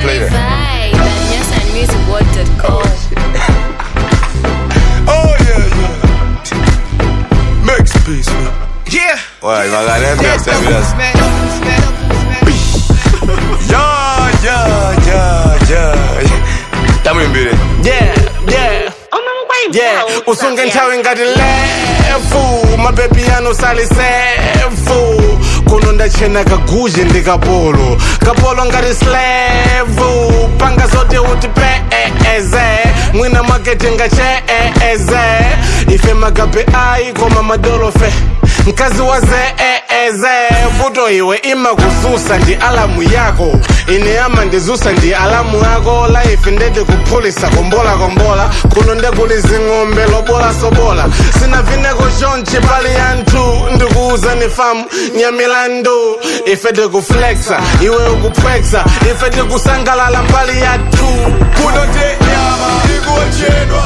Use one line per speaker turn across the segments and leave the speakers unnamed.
play that.
Vibe at newsandmusicworld.com.
Oh yeah, yeah. Max peace, man.
Yeah.
Ouais, il m'a regardé un peu,
Yeah,
c'est bien.
smack, smack, smack.
Yeah, yeah, yeah, yeah. Tamuimbire.
Yeah, yeah. Yeah, usunge nthawi ngati lefu mabebi anu sali sefu kuno ndachena kaguzhe ndi kapolo kapolo ngati slevu panga zote uti peeze mwina makete ngacheeze ife magabe ayi koma madolofe mkazi wa zeeze vuto iwe ima kuzusa ndi alamu yako ine ama ndizusa ndi alamu yako life ndete kuphulisa kombola kombola kuno ndekulizi ng'ombe lobola sobola sina vineko chonchi pali yanthu ndikuuza ni famu nyamilandu ife tikuflexa iwe ukupwexa ife tikusangalala mbali yathu
Kuno te nyama ikuochedwa.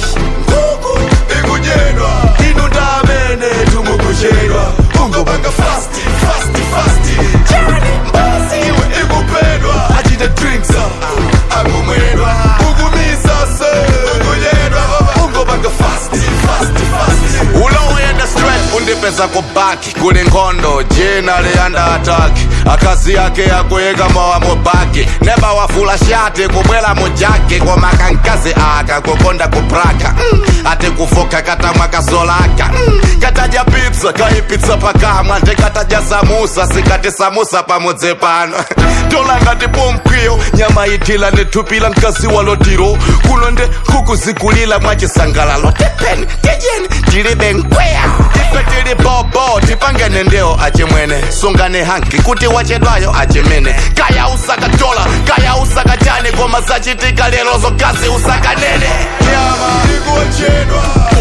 Kuku ikujedwa. Inu ndamene tumukuchedwa. Ungobanga fasti, fasti, fasti. Chani mbasi iwe ikupedwa. Achite drinks ah, akumwedwa. Ukumisa se. Ukujedwa baba. Ungobanga fasti, fasti, fasti. ulowenda straight undipeza kubaki kuli nkhondo jina liyanda ataki akazi yake akuyika mowa mubaki neba wafula shati kubwela mujaki koma kankazi aka kukonda kupraka mm. ati kufoka katamwa kasolaka mm. kataja pizza kaipitsa pakamwa ndikataja samusa sikati samusa pamudzi pano tola ngati pomkwiyo nyama itila ndithupila mkazi walotiro kuno nde kukuzikulila mwachisangalalo tepeni tijeni tilibe nkweya ife tili bobo tipangene ndewo achimwene sungane hanki kuti wachedwayo achimene kaya usakatola kaya usakachani koma zachitika lero zokazi usakanene nyama ikuochedwa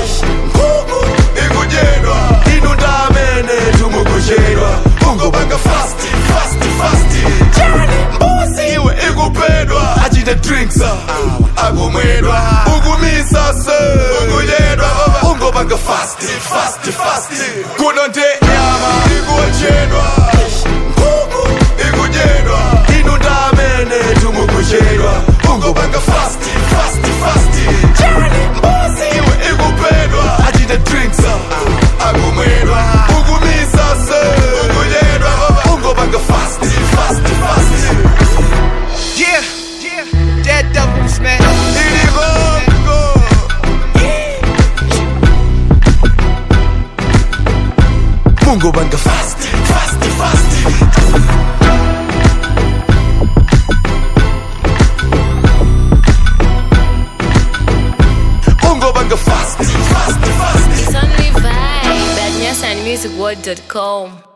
nkhuku ikujedwa inu ndamene tumukuchedwa ungobanga fasti fasti fasti chani mbuzi iwe ikupedwa achite drinks ah, akumwedwa ukumisa se ukujedwa baba ungobanga fasti fasti fasti kuno nte nyama ikuochedwa nkhuku ikujedwa inu ndamene tumukuchedwa ungobanga fasti fasti fasti chani mbuzi iwe ikupedwa achite drinks ah, akumwedwa ukumisa se ukujedwa baba ungobanga fasti fasti fasti
Yeah. Yeah. That double smack.
Iligongo. Mungu banga fasti fasti fasti Mungu banga fasti fasti fasti
It's only vibe at newsandmusicworld.com.